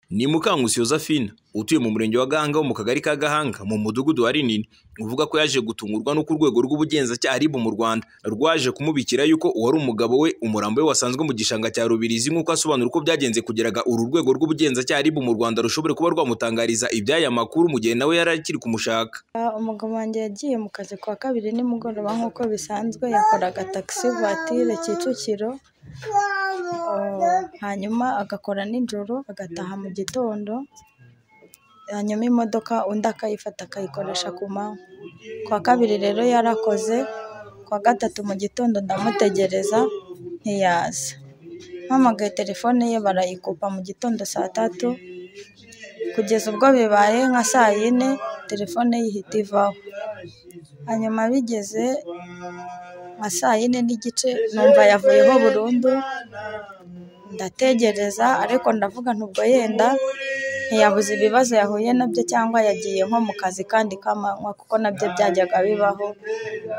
ni Mukankusi Josephine utuye mu murenge wa Gahanga wo mu kagari ka Gahanga mu mudugudu wa Rinini uvuga ko yaje gutungurwa n'uko urwego rw'ubugenzacyaha RIB mu Rwanda rwaje kumubikira yuko uwari umugabo we umurambo we wasanzwe mu gishanga cya Rubirizi nk'uko asobanura uko byagenze kugira ngo uru rwego rw'ubugenzacyaha RIB mu Rwanda rushobore kuba rwamutangariza iby'aya makuru mu gihe nawe yari akiri kumushaka umugabo wanjye yagiye mu kazi ku wa kabiri nimugoroba nk'uko bisanzwe yakoraga taxi voiture Kicukiro hanyuma agakora nijoro agataha mu gitondo hanyuma imodoka undi akayifata akayikoresha ku manywa ku wa kabiri rero yarakoze ku wa gatatu mu gitondo ndamutegereza ntiyaza mpamagaye telefone ye barayikupa mu gitondo saa tatu kugeza ubwo bibaye nka saa yine telefone ye ihita ivaho hanyuma bigeze nka saa yine n'igice numva yavuyeho burundu ndategereza ariko ndavuga ntubwo yenda ntiyabuze ibibazo yahuye nabyo cyangwa yagiye nko mu kazi kandi k'amanywa kuko nabyo byajyaga bibaho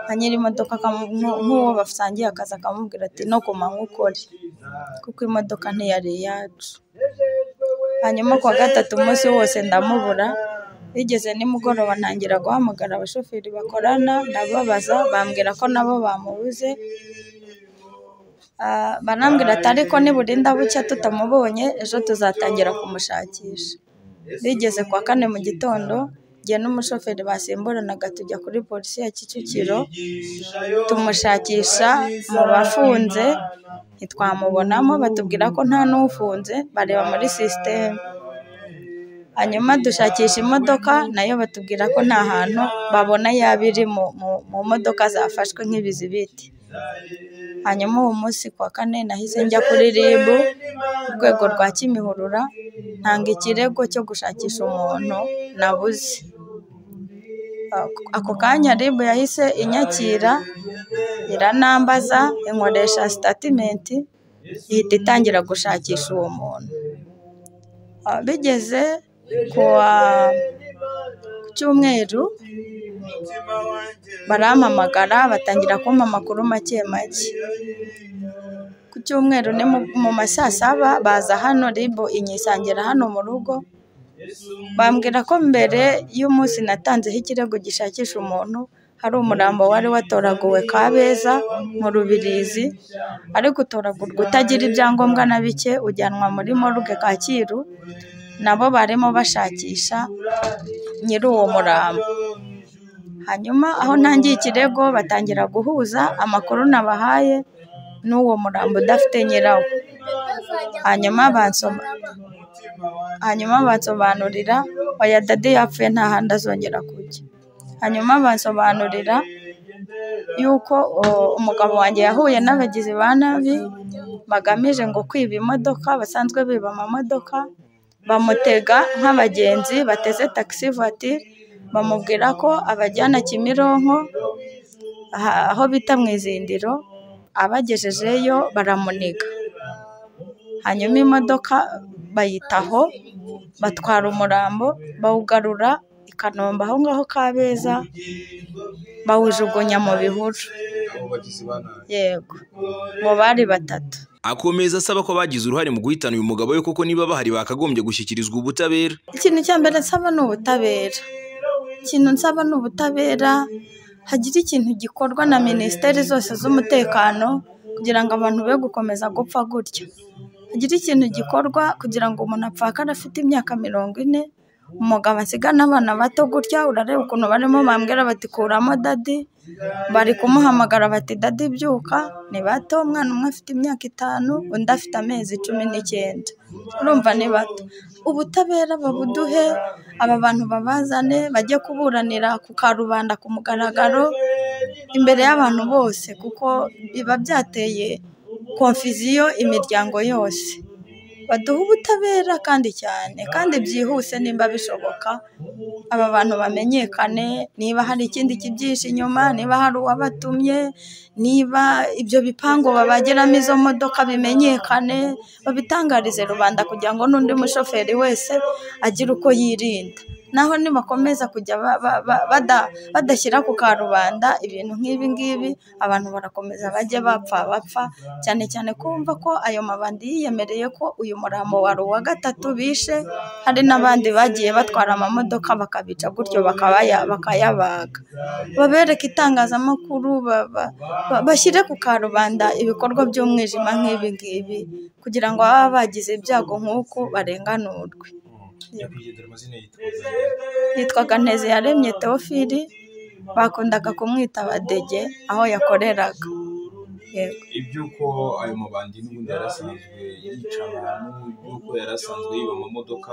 nka nyiri imodoka nk'uwo basangiye akazi akamubwira ati no ku manywa ukore kuko imodoka ntiyari iyacu hanyuma ku wa gatatu umunsi wose ndamubura bigeze nimugoroba ntangira guhamagara abashoferi bakorana ndababaza bambwira ko nabo bamubuze banambwira ati ariko niburinda bucya tutamubonye ejo tuzatangira kumushakisha bigeze ku wa kane mu gitondo njye n'umushoferi basimburanaga tujya kuri polisi ya kicukiro tumushakisha mu bafunze ntitwamubonamo batubwira ko nta n'ufunze bareba muri sisiteme hanyuma dushakisha imodoka nayo batubwira ko nta hantu babona yaba iri mu modoka zafashwe nk'ibizibiti hanyuma uwo munsi ku wa kane nahise njya kuri RIB urwego rwa kimihurura ntanga ikirego cyo gushakisha umuntu nabuze ako kanya RIB yahise inyakira iranambaza inkoresha sitatimenti ihita itangira gushakisha uwo muntu bigeze ku cyumweru barampamagara batangira kumpa amakuru make make ku cyumweru ni mu ma saa saba baza hano ribu inyisangira hano mu rugo bambwira ko mbere y'umunsi natanzeho ikirego gishakisha umuntu hari umurambo wari watoraguwe kabeza mu rubirizi ariko utoragurwa utagira ibyangombwa na bike ujyanwa muri morgue kacyiru nabo barimo bashakisha nyiri uwo murambo hanyuma aho ntangiye ikirego batangira guhuza amakuru nabahaye n'uwo murambo udafite nyirawo hanyuma hanyuma bansobanurira oya dade yapfuye nta handi azongera kujya hanyuma bansobanurira yuko umugabo wanjye yahuye n'abagizi ba nabi bagamije ngo kwiba imodoka basanzwe biba amamodoka bamutega nk'abagenzi bateze taxi voiture bamubwira ko abajyana Kimironko aho bita mu izindiro abagejejeyo baramuniga hanyuma imodoka bayitaho batwara umurambo bawugarura i Kanombe aho ngaho Kabeza bawujugunya mu bihuru yego mu bari batatu akomeza asaba ko bagize uruhare mu guhitana uyu mugabo we koko niba bahari bakagombye gushyikirizwa ubutabera ikintu cya mbere nsaba ni ubutabera ikintu nsaba ni ubutabera hagira ikintu gikorwa na minisiteri zose z'umutekano kugira ngo abantu be gukomeza gupfa gutya hagira ikintu gikorwa kugira ngo umuntu apfakare afite imyaka mirongo ine umugabo asigana abana bato gutya urareba ukuntu barimo bambwira bati kuramo dadi bari kumuhamagara bati dadi byuka ni bato umwana umwe afite imyaka itanu undi afite amezi cumi n'icyenda urumva ni bato ubutabera babuduhe aba bantu babazane bajye kuburanira ku karubanda ku mugaragaro imbere y'abantu bose kuko biba byateye konfiziyo imiryango yose baduha ubutabera kandi cyane kandi byihuse nimba bishoboka aba bantu bamenyekane niba hari ikindi kibyihishe inyuma niba hari uwabatumye niba ibyo bipangu babageramo izo modoka bimenyekane babitangarize rubanda kugira ngo n'undi mushoferi wese agire uko yirinda naho nibakomeza kujya ba- ba- ba- bada- badashyira ku karubanda ibintu nk'ibi ngibi abantu barakomeza bajye bapfa bapfa cyane cyane kumva ko ayo mabandi yiyemereye ko uyu murambo wari uwa gatatu bishe hari n'abandi bagiye batwara amamodoka bakabica gutyo bakabaya bakayabaga babereke itangazamakuru ba- ba- ba- bashyire ku karubanda ibikorwa by'umwijima nk'ibi ngibi kugira ngo ababa bagize ibyago nk'uku barenganurwe nyakwigendera amazina yitwa yitwaga nteze yaremye teofili bakundaga kumwita badege aho yakoreraga yego iby'uko ayo mabandi n'ubundi yari asanzwe yica abantu iby'uko yari asanzwe yiba amamodoka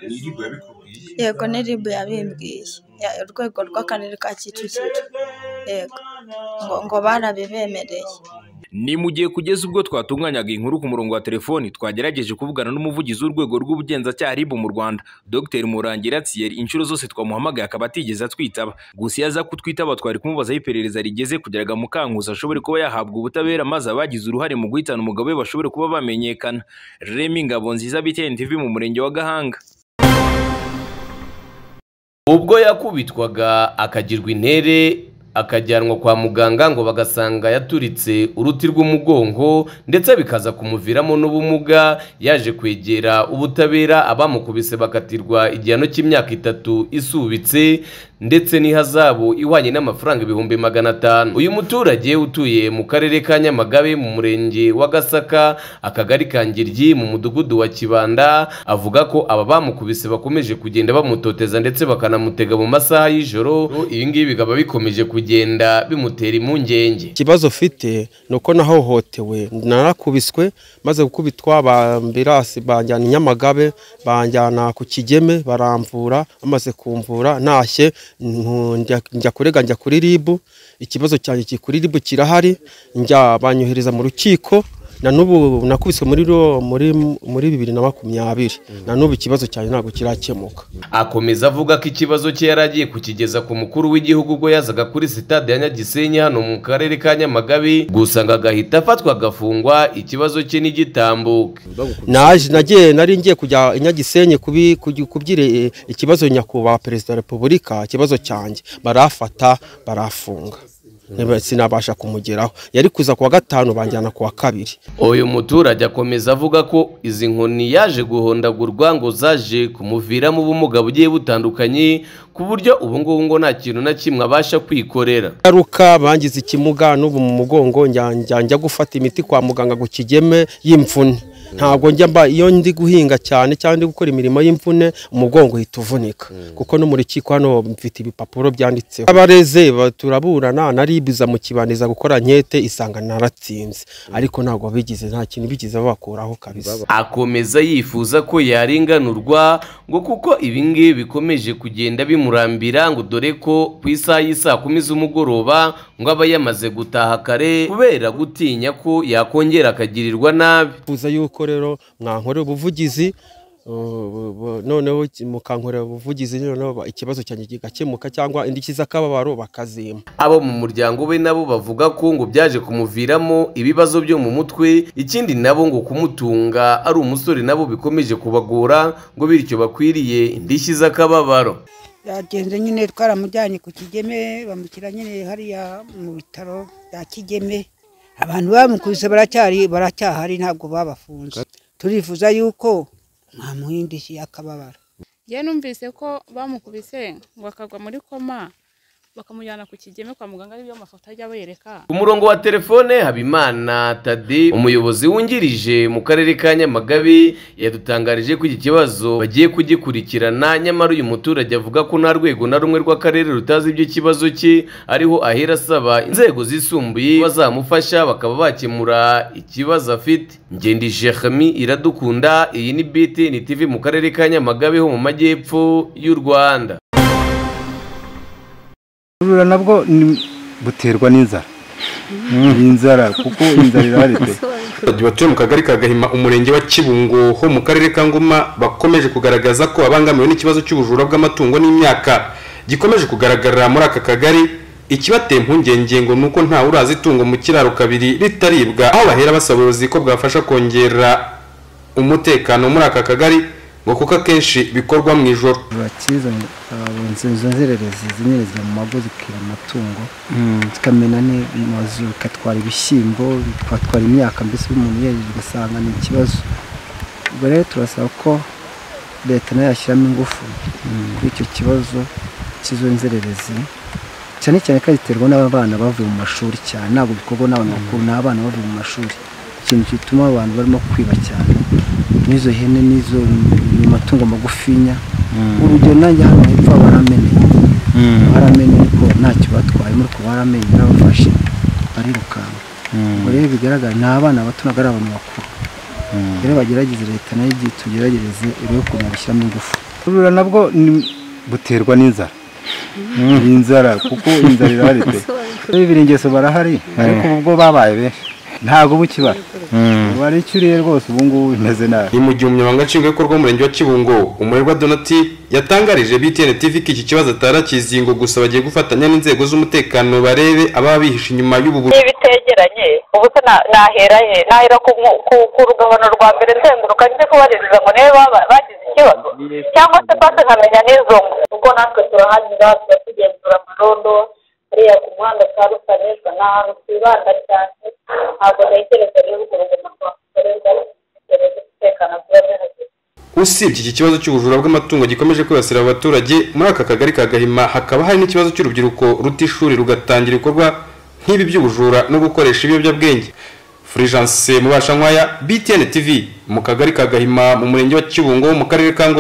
eh, ni iribu yabikubwiye yego ni ribu yabimbwiye Ya- urwego rw'akarere ka kicukiro yego ngo ngo barabibemereye ni mu gihe kugeza ubwo twatunganyaga inkuru ku murongo wa telefoni twagerageje kuvugana n'umuvugizi w'urwego rw'ubugenzacyaha RIB mu rwanda dr murangira thierry inshuro zose twamuhamagaye akaba atigeze atwitaba gusa iyo aza kutwitaba twari kumubaza aho iperereza rigeze kugira ngo amukanguze ashobore kuba yahabwa ubutabera maze abagize uruhare mu guhitana umugabo we bashobore kuba bamenyekana remy ngabo nziza btn tv mu murenge wa gahanga ubwo yakubitwaga akagirwa intere akajyanwa kwa muganga ngo bagasanga yaturitse uruti rw'umugongo ndetse bikaza kumuviramo n'ubumuga yaje kwegera ubutabera abamukubise bakatirwa igihano cy'imyaka itatu isubitse ndetse n'ihazabu ihwanye n'amafaranga ibihumbi magana atanu uyu muturage utuye mu karere ka nyamagabe mu murenge wa gasaka akagari ka ngiryi mu mudugudu wa kibanda avuga ko aba bamukubise bakomeje kugenda bamutoteza ndetse bakanamutega mu masaha y'ijoro ibi ngibi bikaba bikomeje kugenda bimutera impungenge ikibazo mfite ni uko nahohotewe narakubiswe maze gukubitwa bambirasi banjyana i nyamagabe banjyana ku kigeme baramvura bamaze kumvura ntashye nku- njya- njya kurega njya kuri ribu ikibazo cyanjye kiri kuri ribu kirahari njya banyohereza mu rukiko na n'ubu nakubiswe muri ro- muri muri bibiri na makumyabiri na n'ubu ikibazo cyanjye ntabwo kirakemuka akomeza avuga ko ikibazo cye yari agiye kukigeza ku mukuru w'igihugu ubwo yazaga kuri sitade ya nyagisenyi hano mu karere ka nyamagabe gusa ngo agahita afatwa agafungwa ikibazo cye ntigitambuke naje nagiye nari ngiye kujya i nyagisenyi kubi- kugi- kubyira eh, ikibazo nyakubahwa perezida wa repubulika ikibazo cyanjye barafata barafunga Niba- sinabasha kumugeraho yari kuza kuwa gatanu banjyana kuwa kabiri uyu muturage akomeza avuga ko izi nkoni yaje guhondagurwa ngo zaje kumuviramo ubumuga bugiye butandukanye ku buryo ubu ngubu ngo nta kintu na kimwe abasha kwikorera ngaruka bangize ikimuga n'ubu mu mugongo njya- njya njya gufata imiti kwa muganga ku kigeme y'imvune ntabwo njya mba iyo ndi guhinga cyane cyangwa ndi gukora imirimo y'imvune umugongo uhita uvunika kuko no mu rukiko hano mfite ibipapuro byanditseho abareze ba- turaburana naribuza mu kibaniza gukora nkete isanga naratsinze ariko ntabwo bigize nta kintu bigize babakuraho kabisa akomeza yifuza ko yarenganurwa ngo kuko ibi ngibi bikomeje kugenda bimurambira ngo dore ko ku isaha y'isaa kumi z'umugoroba ngo aba yamaze gutaha kare kubera gutinya ko yakongera akagirirwa nabi bifuza yuko rero mwankorera ubuvugizi uh, bu- bu- noneho ki- mukankorera ubuvugizi noneho ba- ikibazo cyanjye kigakemuka cyangwa indishyi z'akababaro bakazimpa abo mu muryango we nabo bavuga ko ngo byaje kumuviramo ibibazo byo mu mutwe ikindi nabo ngo kumutunga ari umusore nabo bikomeje kubagora ngo bityo bakwiriye indishyi z'akababaro yagenze nyine twaramujyanye ku kigeme bamushyira nyine hariya mu bitaro bya kigeme abantu bamukubise baracyari baracyahari ntabwo babafunze turifuza yuko mwamuha indishyi y'akababaro yewe numvise ko bamukubise ngo akagwa muri koma bakamujyana ku kigeme kwa muganga aribyo mafoto ajya bereka ku murongo wa telefone habimana tade umuyobozi wungirije mu karere ka nyamagabe yadutangarije ko iki kibazo bagiye kugikurikirana nyamara uyu muturage avuga ko nta rwego na rumwe rw'akarere rutazi iby'ikibazo cye ariho ahera asaba inzego zisumbuye bazamufasha bakaba bakemura ikibazo afite ngende jehami iradukunda iyi ni btn tv mu karere ka nyamagabe ho mu majyepfo y'u rwanda Ubujura nabwo ni- buterwa n'inzara ni inzara kuko inzara iraretse abaturage batuye mu kagari ka gahima umurenge wa kibungo ho mu karere ka ngoma bakomeje kugaragaza ko abangamiwe n'ikibazo cy'ubujura bw'amatungo n'imyaka gikomeje kugaragarira muri aka kagari ikibateye impungenge ngo ni uko ntawe urazi itungo mu kiraro kabiri ritaribwa aho bahera basaba ubuyobozi ko bwafasha kongera umutekano muri aka kagari ngo ngo kuko akenshi bikorwa mu ijoro bakizanye izo nzererezi zinyerezwa mu mago zikira amatungo tukamena n'amazu bikatwara ibishyimbo bikatwara imyaka mbese umuntu yejeje ugasanga ni ikibazo ubwo rero turasaba ko leta nayo yashyiramo ingufu kuri icyo kibazo cy'izo nzererezi cyane cyane ko ziterwa n'abana bavuye mu mashuri cyane ntabwo bikorwa n'abantu bakuru ni abana bavuye mu mashuri ikintu gituma abantu barimo kwiba cyane n'izo hene n'izo ni amatungo magufinya urugero nanjye hano hepfo baramenye baramenye ariko ntacyo batwayemo ariko baramenye barabafashe barirukanka ubwo rero bigaragara ni abana bato ntabwo ari abantu bakuru rero bagerageze leta nayo igiye tugerageze irebe ukuntu yabishyiramo ingufu ubujura nabwo buterwa n'inzara ni inzara kuko inzara irahari pe bibiri ingeso barahari ariko ubwo babaye benshi ntabwo bukibara ubu ari icyo uriye rwose ubu ngubu bimeze nabi ni mu gihe umunyamabanga nshingwabikorwa w'umurenge wa kibungo umurerwa donati yatangarije btn tv ko iki kibazo atarakizi ngo gusa bagiye gufatanya n'inzego z'umutekano barebe ababa bihishe inyuma y'ubu bujura bitegeranye ubu se na- nahera he nahera ku nku- ku- ku rugabano rwa mbere nzenguruka njye kubaririza ngo niba baba- bagize ikibazo cyangwa se pasi nkamenya n'izo ngo ubwo natwe turahanyura tuba tugenzura amarondo hariya ku muhanda ka rusanishwa ni ahantu twibanda cyane ntabwo ntekereza rero urwo rugendo rwakorerwa inzego z'umutekano ziba zihagije usibye iki kibazo cy'ubujura bw'amatungo gikomeje kwibasira abo baturage muri aka kagari ka gahima hakaba hari n'ikibazo cy'urubyiruko ruta ishuri rugatangira ibikorwa nk'ibi by'ubujura no gukoresha ibiyobyabwenge furijanse mubashankwaya btn tv mu kagari ka gahima mu murenge wa kibungo mu karere ka ngogo